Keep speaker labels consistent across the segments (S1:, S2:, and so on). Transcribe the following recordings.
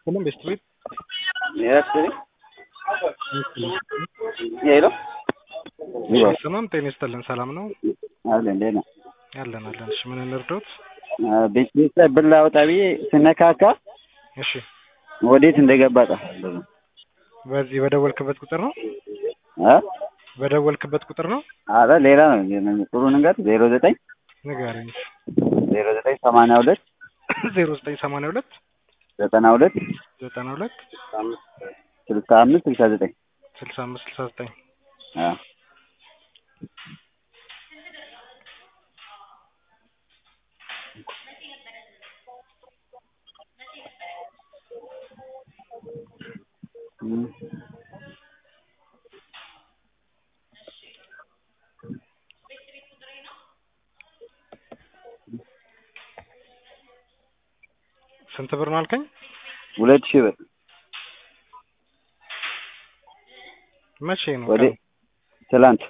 S1: ይስጥልን ቤስት ቤት
S2: ያስጥልኝ ሄሎ
S1: ሰላም ጤና ይስጥልን ሰላም ነው
S2: አለ እንዴት ነው?
S1: ያለን አለን እሺ ምን እንርዳዎት
S2: ቤት ቤት ላይ ብር ላወጣ ብዬ ስነካካ
S1: እሺ
S2: ወዴት እንደገባ ጠፋ።
S1: በዚህ በደወልክበት ቁጥር ነው
S2: አ
S1: በደወልክበት ቁጥር ነው
S2: አረ ሌላ ነው ጥሩ ነገር ዜሮ ዘጠኝ
S1: ንገረኝ
S2: ዜሮ ዘጠኝ ሰማንያ ሁለት
S1: ዜሮ ዘጠኝ ሰማንያ ሁለት
S2: ዘጠና ሁለት
S1: ዘጠና ሁለት
S2: ስልሳ አምስት ስልሳ ዘጠኝ
S1: ስልሳ አምስት ስልሳ ዘጠኝ
S2: አ እም
S1: ስንት ብር ነው አልከኝ
S2: ሁለት ሺህ ብር
S1: መቼ ነው
S2: ወደ
S1: ቀኑ?
S2: ትላንት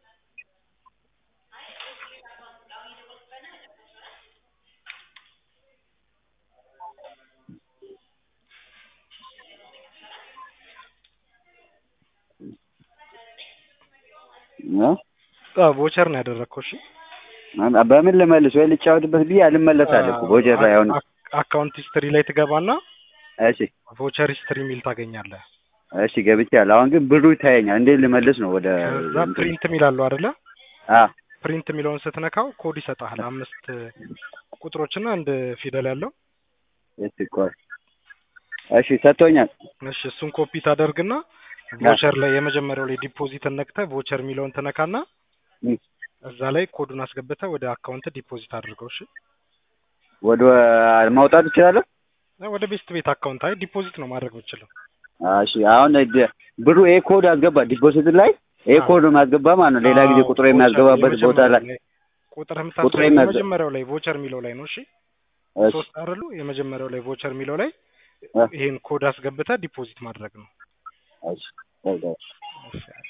S2: እ
S1: አዎ ቮቸር ነው ያደረግከው እሺ
S2: በምን ልመልስ ወይ ልጫወትበት ብዬ አልመለሳለሁ እኮ ቦጀር ላይ አሁን
S1: አካውንት ሂስትሪ ላይ ትገባና
S2: እሺ
S1: ቮቸር ሂስትሪ የሚል ታገኛለህ
S2: እሺ ገብቻለሁ አሁን ግን ብሩ ይታየኛል እንዴት ልመልስ ነው ወደ
S1: ከዛ ፕሪንት የሚላሉ አይደለ
S2: አ
S1: ፕሪንት የሚለውን ስትነካው ኮድ ይሰጥሃል አምስት ቁጥሮችና አንድ ፊደል ያለው
S2: እሺ ቆይ እሺ ሰጥቶኛል
S1: እሺ እሱን ኮፒ ታደርግና ቮቸር ላይ የመጀመሪያው ላይ ዲፖዚት ነክተህ ቮቸር የሚለውን ትነካና
S2: እም
S1: እዛ ላይ ኮዱን አስገብተህ ወደ አካውንት ዲፖዚት አድርገው እሺ
S2: ወደ ማውጣት እችላለሁ
S1: ወደ ቤስት ቤት አካውንት አይ ዲፖዚት ነው ማድረግ የምችለው
S2: እሺ አሁን ድ- ብሩ ኤ ኮድ አስገባ ዲፖዚት ላይ ኤ
S1: አዎ።
S2: ኮድ ማስገባ ማለት ነው ሌላ ጊዜ
S1: አዎ፣
S2: ቁጥሩ የሚያስገባበት
S1: ቮቸር
S2: ቦታ ላይ
S1: ቁጥር
S2: ቁጥር
S1: የምታስገባው
S2: የሚያዘ-
S1: የመጀመሪያው ላይ ቮቸር የሚለው ላይ ነው እሺ
S2: እሺ
S1: ሶስት አይደሉ የመጀመሪያው ላይ ቮቸር የሚለው ላይ
S2: እ
S1: ይሄን ኮድ አስገብተህ ዲፖዚት ማድረግ ነው
S2: እሺ እሺ
S1: እሺ